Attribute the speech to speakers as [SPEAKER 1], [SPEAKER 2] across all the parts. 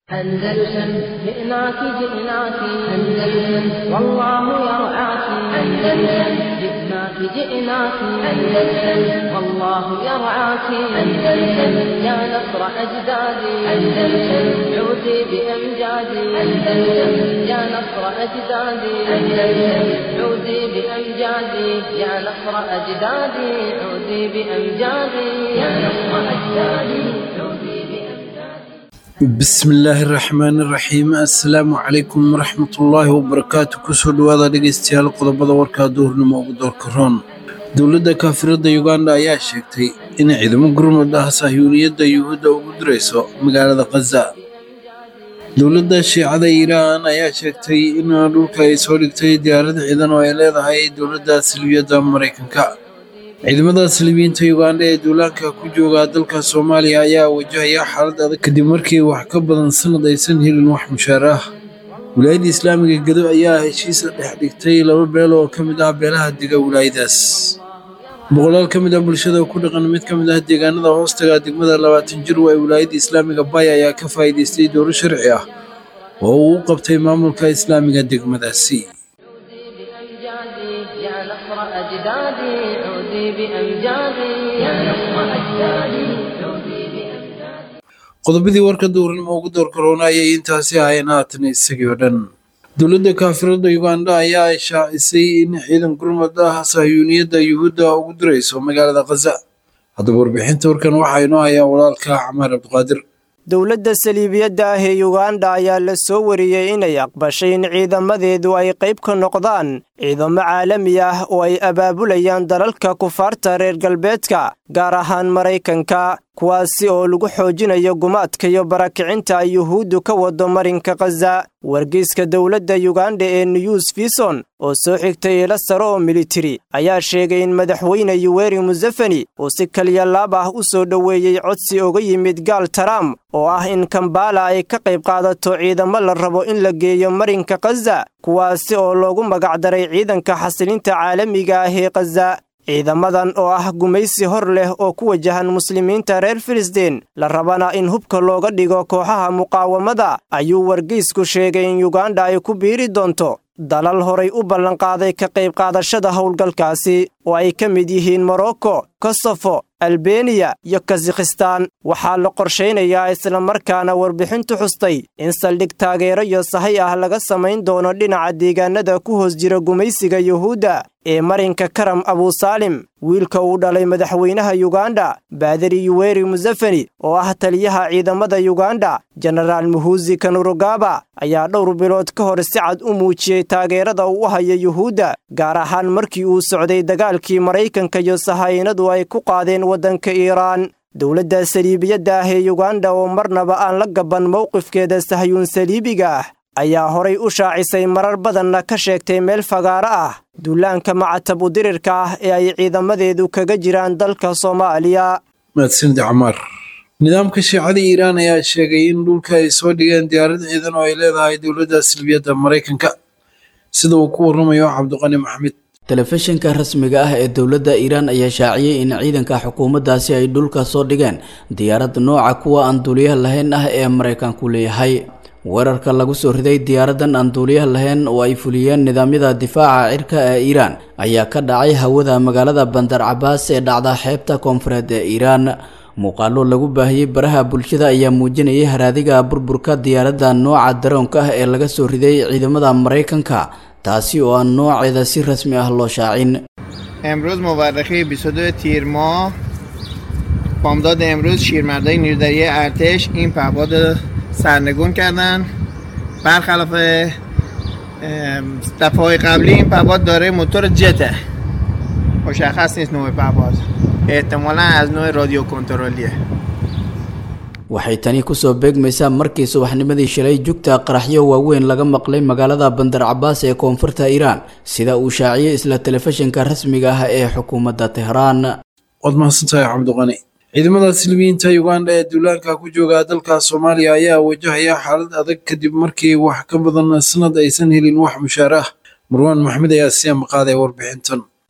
[SPEAKER 1] أندلسن جئناك جئناك أندلسن والله يرعاك أندلسن جئناك جئناك أندلسن والله يرعاك أندلسن يا نصر أجدادي أندلسن عودي بأمجادي أندلسن يا نصر أجدادي أندلسن عودي بأمجادي يا نصر أجدادي عودي بأمجادي يا نصر أجدادي عودي بأمجادي
[SPEAKER 2] bismi illaahi raxmaani raxiim assalaamu calaykum waraxmatullaahi wabarakaatu kusoo dhowaada dhegeystayaal qodobada warkaa duurnimo ugu doorka roon dowladda kaafirada uganda ayaa sheegtay in ciidamo gurmud ah sahyuuniyadda yuhuudda ugu dirayso magaalada khaza dowladda shiicada iiraan ayaa sheegtay in dhulka ay soo dhigtay diyaarad ciidan oo ay leedahay dowladda salbiyadda maraykanka ciidamada salibiyiinta uganda ee duulaanka ku jooga dalka soomaaliya ayaa wajahaya xaalad adag kadib markii wax ka badan sanad aysan helin wax mushaar ah wilaayadda islaamiga gedo ayaa heshiisa dhex dhigtay laba beel oo ka mid ah beelaha dega wilaayadaas boqolaal ka mid ah bulshada ku dhaqan mid ka mid ah deegaanada hoostaga degmada labaatan jir waa wilaayadda islaamiga bay ayaa ka faa'iidaystay dowlo sharci ah oo uu u qabtay maamulka islaamiga degmadaasi
[SPEAKER 1] بأمجادي يا نصر أجدادي عودي بأمجادي يا نصر أجدادي عودي بأمجادي
[SPEAKER 2] qodobadii warka duurnimo ugu doorka roona ayay intaasi ahayn haatan isagii oo dhan dowladda kaafirada uganda ayaa ishaacisay in ciidan gurmad ah sahyuuniyadda yuhuudda ugu dirayso magaalada khaza haddaba warbixinta warkan waxaa inoo hayaa walaalka camaar cabdiqaadir
[SPEAKER 3] dowladda saliibiyadda ah ee yuganda ayaa la soo wariyey inay aqbashay in ciidamadeedu ay qayb ka noqdaan ciidamo caalami ah oo ay abaabulayaan dalalka kufaarta reer galbeedka gaar ahaan maraykanka kuwaasi oo lagu xoojinayo gumaadka iyo barakicinta ay yuhuuddu ka wado marinka khaza wargeyska dowladda yuganda ee news fison oo soo xigtay ila sare oo militari ayaa sheegay in madaxweyne yuweri musefeni uu si kaliyalaab ah u soo dhoweeyey codsi uga yimid gaal taram oo ah in kambala ay ka qayb qaadato ciidamo la rabo in la geeyo marinka khaza kuwaasi oo loogu magacdaray ciidanka xasilinta caalamiga ah ee khaza ciidamadan oo ah gumaysi hor leh oo ku wajahan muslimiinta reer filistiin la rabana in hubka looga dhigo kooxaha muqaawamada ayuu wargeysku sheegay in yuganda ay ku biiri doonto dalal horay u ballanqaaday ka qayb qaadashada howlgalkaasi oo ay ka mid yihiin morocco kosofo albeniya iyo kazakhistaan waxaa la qorshaynayaa islamarkaana warbixintu xustay in saldhig taageero iyo sahay ah laga samayn doono dhinaca deegaanada ku hoos jira gumaysiga yuhuudda ee marinka karam abusaalim wiilka uu dhalay madaxweynaha yuganda baadari yuweri musefeni oo ah taliyaha ciidamada yuganda jenaraal muhuusi kanurugaba ayaa dhowr bilood ka hor si cad u muujiyey taageerada uu u haya yuhuudda gaar ahaan markii uu socday dagaalkii maraykanka iyo sahaynadu ay ku qaadeen waddanka iiraan dowladda saliibiyadda ah ee yuganda oo marnaba aan la gaban mowqifkeeda sahyuun saliibiga ah ayaa horay u shaacisay marar badanna ka sheegtay meel fagaaro ah duulaanka macatab udirirka ah ee ay ciidamadeedu kaga jiraan dalka soomaaliya
[SPEAKER 2] mahadsanid camaar nidaamka shiicada iiraan ayaa sheegay in dhulka ay soo dhigeen diyaarad ciidan oo ay leedahay dowladda salbiyadda maraykanka sida uu ku warramayo cabdiqani maxamed
[SPEAKER 4] telefishinka rasmiga ah ee dowladda iiraan ayaa shaaciyey in ciidanka xukuumaddaasi ay dhulka soo dhigeen diyaarad nooca kuwa aan duuliyaha lahayn ah ee maraykanku leeyahay weerarka lagu soo riday diyaaradan aan duuliyaha lahayn oo ay fuliyeen nidaamyada difaaca cirka ee iiraan ayaa ka dhacay hawada magaalada bandar cabaas ee dhacda xeebta koonfureed ee iiraan muuqaalo lagu baahiyey baraha bulshada ayaa muujinayay haraadiga burburka diyaaradda nooca daroonka ah ee laga soo riday ciidamada maraykanka taasi oo aan nooceeda si rasmi ah loo shaacin
[SPEAKER 5] امروز مورخه 22 تیر ماه بامداد امروز شیرمردای نیرودری ارتش این پهپاد رو سرنگون کردن برخلاف ام، دفعه قبلی این پهپاد داره موتور جته مشخص نیست نوع پهپاد احتمالا از نوع رادیو کنترلیه
[SPEAKER 4] waxay tani kusoo beegmaysaa markii subaxnimadii shalay jugta qaraxyo waaweyn laga maqlay magaalada bandar cabaas ee koonfurta iiraan sida uu shaaciyey isla telefishinka rasmiga ah ee xukuumadda tehraan
[SPEAKER 2] waad mahadsantahay cabdiqani ciidamada silmiyiinta uganda ee duulaanka ku jooga dalka soomaaliya ayaa wajahaya xaalad adag kadib markii wax ka badan sanad aysan helin wax mushaar ah marwaan maxmed ayaa sii maqaaday warbixintan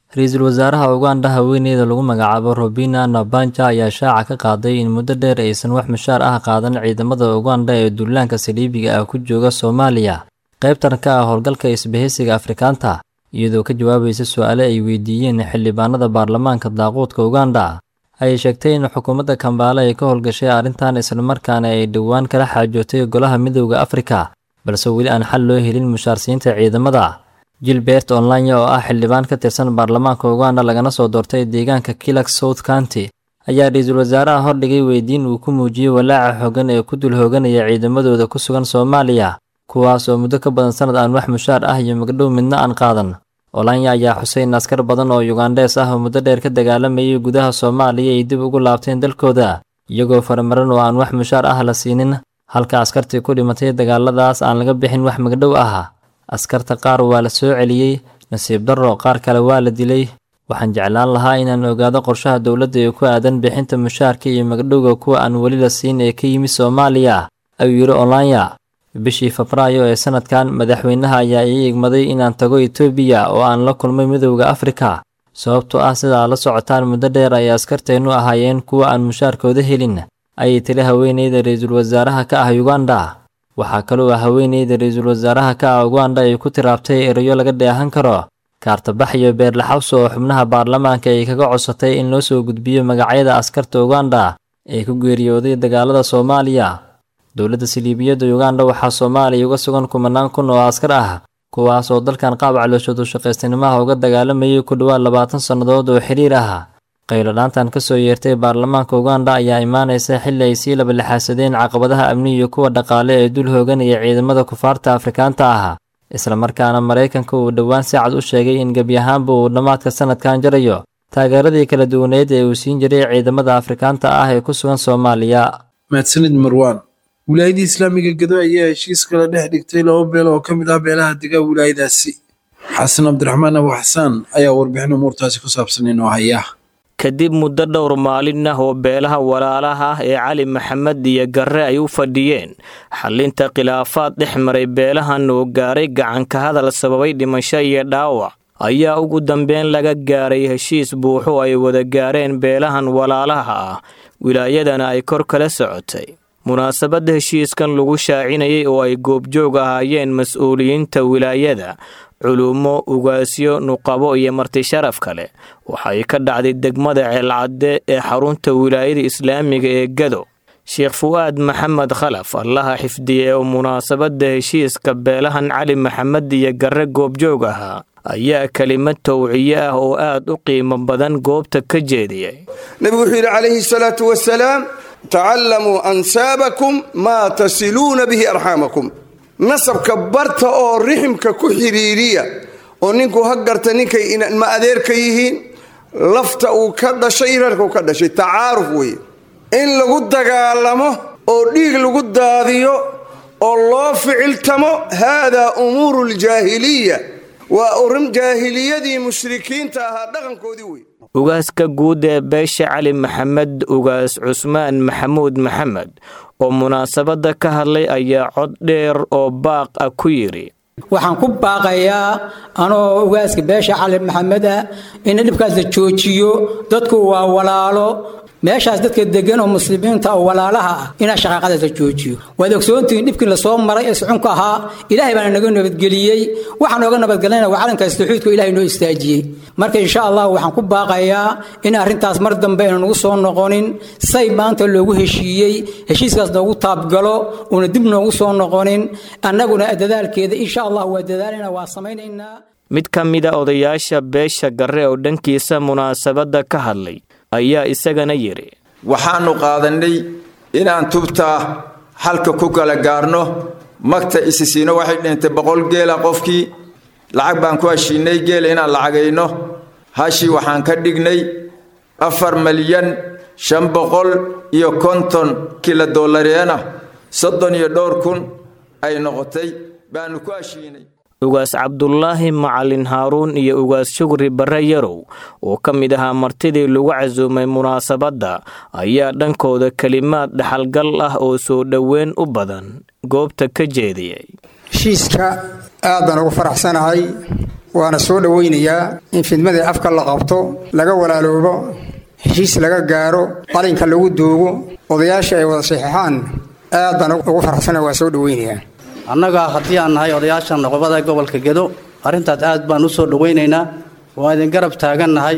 [SPEAKER 6] ra-iisul wasaaraha uganda haweeneyda lagu magacaabo robina nabanja ayaa shaaca ka qaaday in muddo dheer aysan wax mushaar ah qaadan ciidamada uganda ee duulaanka saliibiga ah ku jooga soomaaliya qaybtan ka ah howlgalka isbahaysiga afrikaanta iyadoo ka jawaabaysa su-aale ay weydiiyeen xildhibaanada baarlamaanka daaquudka uganda ayay sheegtay in xukuumadda kambaale ay ka howlgashay arrintan islamarkaana ay dhowaan kala xaajootay golaha midowda afrika balse weli aan xal loo helin mushaarsiinta ciidamada gilbert online oo ah xildhibaan ka tirsan baarlamaanka uganda lagana soo doortay deegaanka kilak south county ayaa ra-iisul wasaaraha hordhigay weydiin uu ku muujiyey walaaca xogan ee ku dul hooganaya ciidamadooda ku sugan soomaaliya kuwaas oo muddo ka badan sanad aan wax mushaar ah iyo magdhow midna aan qaadan olanya ayaa xusay in askar badan oo yugandhees ah oo muddo dheer ka dagaalamayay gudaha soomaaliya ay dib ugu laabteen dalkooda iyagoo faramaran oo aan wax mushaar ah la siinin halka askartii ku dhimatay dagaaladaas aan laga bixin wax magdhow ah askarta qaar waa la soo celiyey nasiib darro qaar kale waa la dilay waxaan jeclaan lahaa inaan ogaado qorshaha dowladda ee ku aadan bixinta mushaarka iyo magdhowga kuwa aan weli la siin ee ka yimid soomaaliya ayuu yidhi olanya bishii febraayo ee sanadkan madaxweynaha ayaa ii igmaday inaan tago etoobiya oo aan la kulmay midowda afrika sababtoo ah sidaa la socotaan muddo dheer ay askarteennu ahaayeen kuwa aan mushaarkooda helin ayay tiri haweeneyda ra-iisul wasaaraha ka ah uganda waxaa kaloo ah haweeneyda ra-iisul wasaaraha ka ah uganda ay ku tiraabtay erayo laga dheehan karo kaartabax iyo beerlaxawso oo xubnaha baarlamaanka ay kaga codsatay in loo soo gudbiyo magacyada askarta uganda ee ku geeriyooday dagaalada soomaaliya dowladda siliibiyadda uganda waxaa soomaaliya uga sugan kumanaan kun oo askar ah kuwaas oo dalkan qaab calooshoodu shaqaystanimaha uga dagaalamayay ku dhowaad labaatan sannadood oo xiriir ah qayladhaantan ka soo yeertay baarlamaanka uganda ayaa imaanaysa xilli ay sii labalixaasadeen caqabadaha amni iyo kuwa dhaqaale ee dul hooganaya ciidamada kufaarta afrikaanta ah islamarkaana maraykanka uu dhowaan si cad u sheegay in gebi ahaanba uu dhammaadka sanadkan jarayo taageeradii kala duwaneed ee uu siin jiray ciidamada afrikaanta ah ee ku sugan soomaaliya
[SPEAKER 2] mahadsanid marwaan wilaayadii islaamiga gedo ayaa heshiis kala dhex dhigtay laba beel oo ka mid ah beelaha degaa wilaayadaasi xasan cabdiraxmaan abu xasaan ayaa warbixin umuurtaasi ku saabsan inoo haya
[SPEAKER 7] kadib muddo dhowr maalin ah oo beelaha walaalaha ah ee cali maxamed iyo garre ay u fadhiyeen xallinta khilaafaad dhex maray beelahan oo gaaray gacanka hadal sababay dhimasho iyo dhaawac ayaa ugu dambeyn laga gaaray heshiis buuxo ay wada gaareen beelahan walaalaha ah wilaayadana ay kor kala socotay munaasabadda heshiiskan lagu shaacinayay oo ay goobjoog ahaayeen mas-uuliyiinta wilaayada culumo ugaasyo nuqabo iyo marti sharaf kale waxay ka dhacday degmada ceelcadde ee xarunta wilaayada islaamiga ee gado sheekh fu'aad maxamed khalaf allaha xifdiye oo munaasabadda heshiiska beelahan cali maxamed iyo garre goobjoog ahaa ayaa kelimad towciye ah oo aad u qiimo badan goobta ka jeediyay
[SPEAKER 8] nebigu wuxuu yidhi calayhi salaatu wasalaam tacallamuu ansaabakum maa tasiluuna bihi arxaamakum nasabka barta oo riximka ku xidhiiriya oo ninku ha garta ninkay ma adeerka yihiin lafta uu ka dhashay reerka uu ka dhashay tacaaruf weeye in lagu dagaalamo oo dhiig lagu daadiyo oo loo ficiltamo haadaa umuuru ljaahiliya waa urin jaahiliyadii mushrikiinta ahaa dhaqankoodii wey
[SPEAKER 7] ugaaska guud ee beesha cali maxamed ugaas cusmaan maxamuud maxamed oo munaasabadda ka hadlay ayaa cod dheer oo baaq ah ku yidhi
[SPEAKER 9] waxaan ku baaqayaa anoo ugaaska beesha cali maxamed ah in dhibkaas la joojiyo dadku waa walaalo meeshaas dadka degan oo muslimiinta oo walaalaha ah inaa shaqaaqadaas la joojiyo waad ogsoontihiin dhibkii lasoo maray ee sucunka ahaa ilaahay baana naga nabadgeliyey waxaan nooga nabadgelayna waa calankaas tawxiidku ilahay noo istaajiyey marka insha allah waxaan ku baaqayaa in arrintaas mar dambe ayna nagu soo noqonin say maanta loogu heshiiyey heshiiskaas noogu taabgalo uuna dib noogu soo noqonin annaguna dadaalkeeda insha allah waa dadaalayna waa samaynaynaa
[SPEAKER 7] mid ka mida odayaasha beesha garre oo dhankiisa munaasabadda ka hadlay ayaa isagana yidhi
[SPEAKER 10] waxaannu qaadannay inaan tubtaa halka ku kala gaarno magta isisiino waxay dhintay boqol geela qofkii lacag baan ku heshiinay geela inaan lacagayno hashii waxaan ka dhignay afar malyan shan boqol iyo konton kila dollareena soddon iyo dhowr kun ay noqotay baannu ku heshiinay
[SPEAKER 7] ugaas cabdulaahi macalin haaruun iyo ugaas shugri barre yarow oo ka mid ahaa martidii lagu casuumay munaasabadda ayaa dhankooda kelimaad dhaxalgal ah oo soo dhoweyn u badan goobta ka jeediyey
[SPEAKER 11] heshiiska aad baan ugu faraxsanahay waana soo dhowaynayaa in fidmadii afka la qabto laga walaaloobo heshiis laga gaaro qalinka lagu duugo odayaasha ay wada saxiixaan aad baan ugu faraxsana waa soo dhowaynayaa
[SPEAKER 12] annaga haddii aan nahay odayaashan noqobada gobolka gedo arrintaas aad baan u soo dhowaynaynaa waa idin garab taagannahay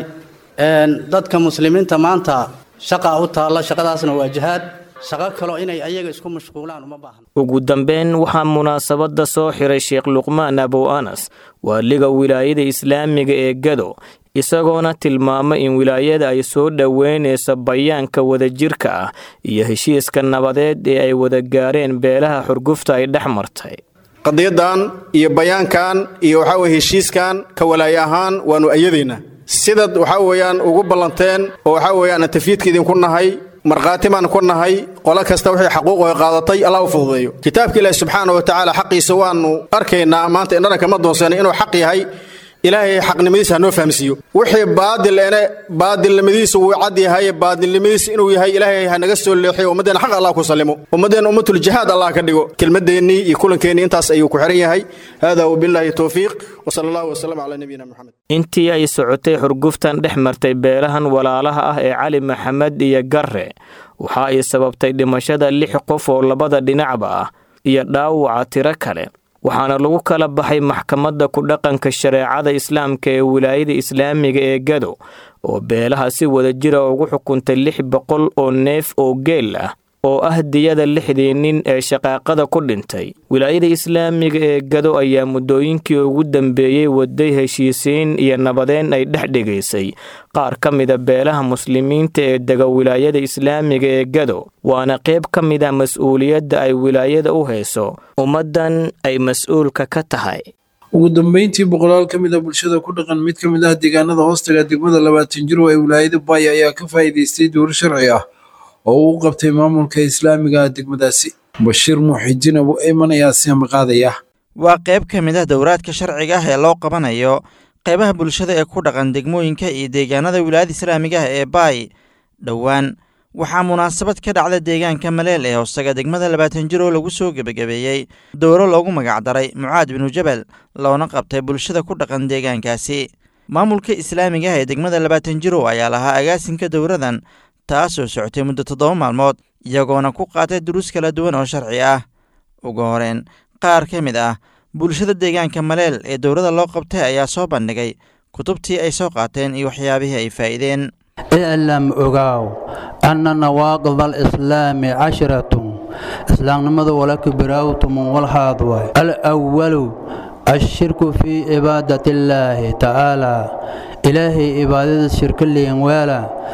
[SPEAKER 12] dadka muslimiinta maanta shaqa u taalla shaqadaasna waa jihaad shaqo kaloo inay ayaga isku mashquulaan uma baahna
[SPEAKER 7] ugu dambeyn waxaa munaasabadda soo xiray sheekh luqmaan abow anas waaliga wilaayada islaamiga ee gado isagoona tilmaamay in wilaayada ay soo dhoweynayso bayaanka wadajirka ah iyo heshiiska nabadeed ee ay wada gaareen beelaha xurgufta ay dhex martay
[SPEAKER 13] qadiyadan iyo bayaankan iyo waxaa weye heshiiskan ka walaayo ahaan waannu ayadaynaa sidaad waxaa weeyaan ugu ballanteen oo waxaa weeyaan aan tafiidka idinku nahay markhaati baan ku nahay qolo kasta wixii xaquuq ay qaadatay allah u fududeeyo kitaabka ilaahi subxaana wa tacaala xaqiisa waannu arkaynaa maanta indhana kama doonsanay inuu xaq yahay ilaahay xaqnimadiisa hanoo fahamsiiyo wixii baadil ene baadilnimadiisa wuu cad yahay baadilnimadiisa inuu yahay ilaahay ha naga soo leexiyo ummaddeena xaq allah ku sallimo ummaddeena ummatul jihaad allah ka dhigo kelmadeennii iyo kulankeenii intaas ayuu ku xiran yahay hada wabillaahi towfiiq wasala allahu wasalam calaa nabiyina moxamed
[SPEAKER 7] intii ay socotay xurguftan dhex martay beelahan walaalaha ah ee cali maxamed iyo garre waxa ay sababtay dhimashada lix qof oo labada dhinacba ah iyo dhaawaca tiro kale waxaana lagu kala baxay maxkamadda ku dhaqanka shareecada islaamka ee wilaayada islaamiga ee gado oo beelaha si wadajira ugu xukuntay lix boqol oo neef oo geel ah oo ah diyada lixdii nin ee shaqaaqada ku dhintay wilaayada islaamiga ee gado ayaa muddooyinkii ugu dambeeyey waday heshiisiin iyo nabadeen ay dhex dhigaysay qaar ka mida beelaha muslimiinta ee dega wilaayada islaamiga ee gado waana qayb ka mid a mas-uuliyadda ay wilaayada u hayso ummaddan ay mas-uulka ka tahay
[SPEAKER 2] ugu dambeyntii boqolaal ka mid a bulshada ku dhaqan mid ka mid ah deegaanada hoostaga degmada labaatan jiro ee wilaayada baay ayaa ka faa'iidaystay dowro sharci ah oo uu qabtay maamulka islaamiga ah degmadaasi bashiir muuxidiin abu eyman ayaa siama qaadaya
[SPEAKER 14] waa qayb ka mid ah dowraadka sharciga ah ee loo qabanayo qaybaha bulshada ee ku dhaqan degmooyinka iyo deegaanada wilaayada islaamiga ah ee baay dhowaan waxaa munaasabad ka dhacda deegaanka maleel ee hoostaga degmada labaatan jir oo lagu soo gebagabeeyey dowro loogu magacdaray mucaad binu jabal loona qabtay bulshada ku dhaqan deegaankaasi maamulka islaamiga ah ee degmada labaatan jiro ayaa lahaa agaasinka dowradan taasoo socotay muddo toddoba maalmood iyagoona ku qaatay duruus kala duwan oo sharci ah ugu horeen qaar ka mid ah bulshada deegaanka maleel ee dowladda loo qabtay ayaa soo bandhigay kutubtii ay soo qaateen iyo waxyaabihii ay faa'iideen
[SPEAKER 15] iclam ogaaw anna nawaaqid alislaami cashiratun islaamnimadu walaka biraawtumun walhaad waay alwalu ashirku fii cibaadat illaahi tacaalaa ilaahay cibaadada shirka liin weela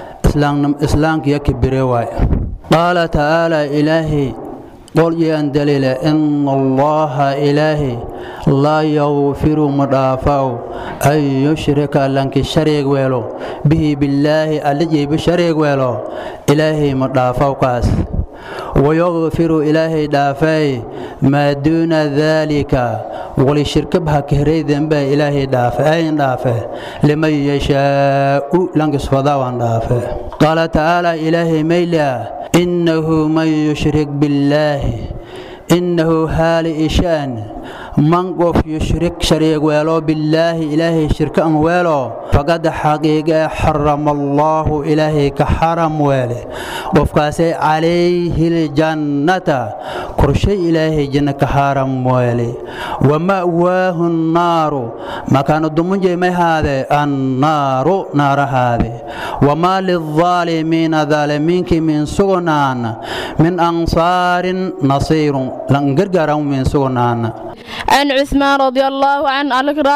[SPEAKER 15] islaamka yaka bire waay qaala tacaalaa ilaahay qolyaan daliile ina allaha ilaahi laa yakfiru ma dhaafaw an yushrika lanki shariig weelo bihi billaahi allijayba shariig weelo ilaahay ma dhaafaw kaas wayakfiru ilaahay dhaafay maa duuna daalika wali shirkabha kahray dembe ilaahay dhaafe ayn dhaafe liman yashaa'u lankisfadaawan dhaafe qaala tacaala ilaahay maylia innahu man yushrik billaahi innahu haali ishaan man qof yushrik shariig weelo billaahi ilaahay shirka an weelo faqad xaqiiqee xarama allaahu ilaahay ka xaram weele qofkaasay calayhi ljannata korshay ilaahay janna ka xaram weele wama'waahu nnaaru makaana dumunjay may haade annaaru naarahaade wamaa lilظaalimiina daalimiinkii min sugnaan min ansaarin nasiirun lan gargaaran min sugnaan
[SPEAKER 16] عن عثمان رضي الله عنه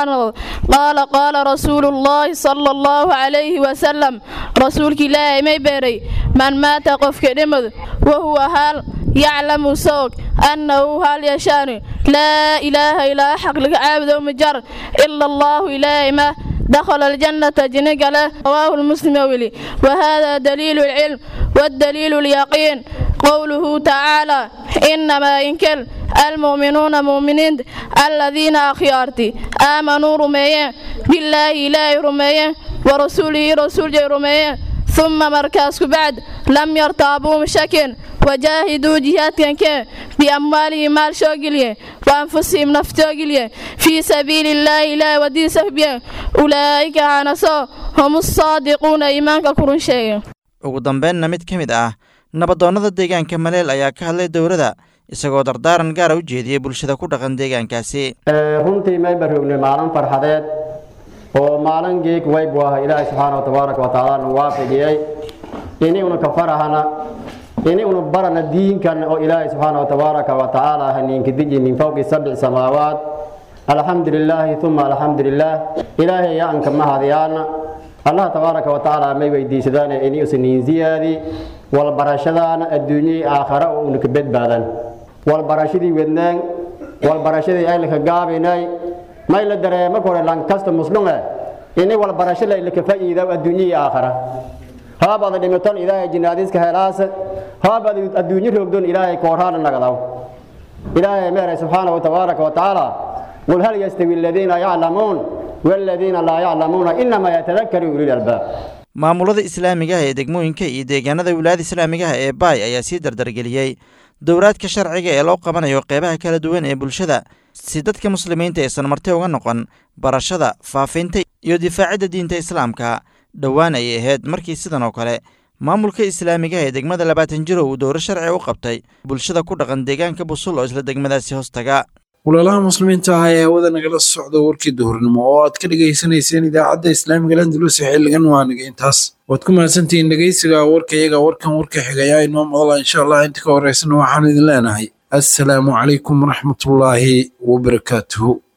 [SPEAKER 16] قال قال رسول الله صلى الله عليه وسلم رسولك الله ما بيري من مات قف كلمة وهو هال يعلم سوق أنه هال يشان لا إله إلا حق لك عابد ومجر إلا الله إله ما دخل الجنة جنق له رواه المسلم ولي وهذا دليل العلم والدليل اليقين قوله تعالى إنما إنكل المؤمنون مؤمنين الذين أخيارتي آمنوا رميين بالله إله رميين ورسوله رسول رميين ثم مركز بعد لم يرتابوا مشاكل وجاهدوا جهاد كان بأموالهم مال شوقلية وأنفسهم نفتوقلية في سبيل الله لا ودي سهبيا أولئك عنصا هم الصادقون إيمانك كرون شيء
[SPEAKER 14] ugu dambeynna mid ka mid ah nabadoonnada deegaanka maleel ayaa ka hadlay dowladda isagoo dardaaran gaara u jeediyey bulshada ku dhaqan deegaankaasi
[SPEAKER 17] runtii mayba rognay maalin farxadeed oo maalin geeg waybu ah ilaahay subxaana wa tabaaraka wa tacaala nu waafajiyey iniguna ka farahana iniguna barana diinkan oo ilaahay subxaana wa tabaaraka wa tacaala haniinka deji min fawqi sabci samaawaat alxamdu lilaahi uma alxamdu lilaah ilaahay yaanka mahadyaana allah tabaaraka wa tacaala may weydiisadaan ini usaniin ziyaadi walbarashadaana adduunyai aakhara oo una ka badbaadan walbarashadii wednaan walbarashadii aylaka gaabinay may la dareema kore lankasta muslume ini walbarasho laylaka fa'iida adduunyai aakhara haabaad dhimiton ilaahay jinaadiska helaase haabaad adduunyo roogdon ilaahay koorhaana nagadaw ilaahay meeray subxaana wa tabaaraka wa tacaala qul hal yastawi aladiina yaclamuun waladiina laa yaclamuuna inamaa yatadakaru ulil albaab
[SPEAKER 14] maamulada islaamiga ah ee degmooyinka iyo deegaanada wilaayada islaamiga ah ee baay ayaa sii dardargeliyey dowraadka sharciga ee loo qabanayo qeybaha kala duwan ee bulshada si dadka muslimiinta aysan marti uga noqon barashada faafinta iyo difaacidda diinta islaamka dhowaan ayay ahayd markii sidan oo kale maamulka islaamiga ee degmada labaatan jiro uu dowro sharci u qabtay bulshada ku dhaqan deegaanka busul oo isla degmadaasi hoostaga
[SPEAKER 2] walaalaha muslimiinta ah ee hawada nagala socda warkii duhurnimo oo aad ka dhegaysanayseen idaacadda islaamiga landalus xiligan waaniga intaas waad ku mahadsantihiin dhegeysiga warkayaga warkan warka xigayaa inoo madala insha allah inta ka horeysana waxaan idin leenahay assalaamu calaykum waraxmatullaahi wabarakaatuhu